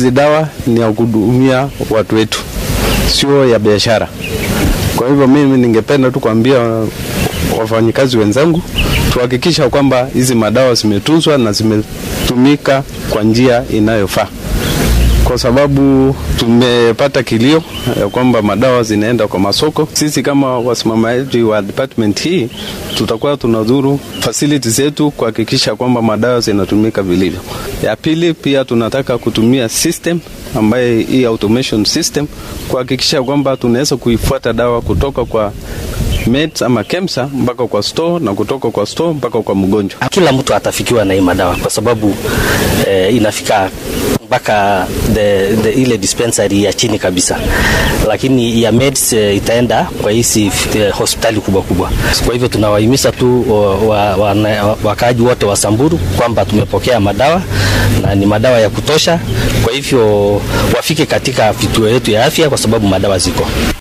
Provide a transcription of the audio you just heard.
hizi dawa ni ya kuhudumia watu wetu, sio ya biashara. Kwa hivyo mimi ningependa tu kuambia wafanyikazi wenzangu tuhakikisha kwamba hizi madawa zimetunzwa na zimetumika kwa njia inayofaa, kwa sababu tumepata kilio ya kwamba madawa zinaenda kwa masoko. Sisi kama wasimamaji wa department hii tutakuwa tunadhuru facility zetu kuhakikisha kwamba madawa zinatumika vilivyo. Ya pili, pia tunataka kutumia system ambaye hii automation system kuhakikisha kwamba tunaweza kuifuata dawa kutoka kwa meds ama KEMSA mpaka kwa store na kutoka kwa store mpaka kwa mgonjwa. Kila mtu atafikiwa na hii madawa kwa sababu eh, inafika mpaka the, the, ile dispensary ya chini kabisa, lakini ya meds eh, itaenda kwa hizi eh, hospitali kubwa kubwa. Kwa hivyo tunawahimiza tu wakaaji wa, wa, wote wa Samburu kwamba tumepokea madawa na ni madawa ya kutosha. Kwa hivyo wafike katika vituo yetu ya afya kwa sababu madawa ziko.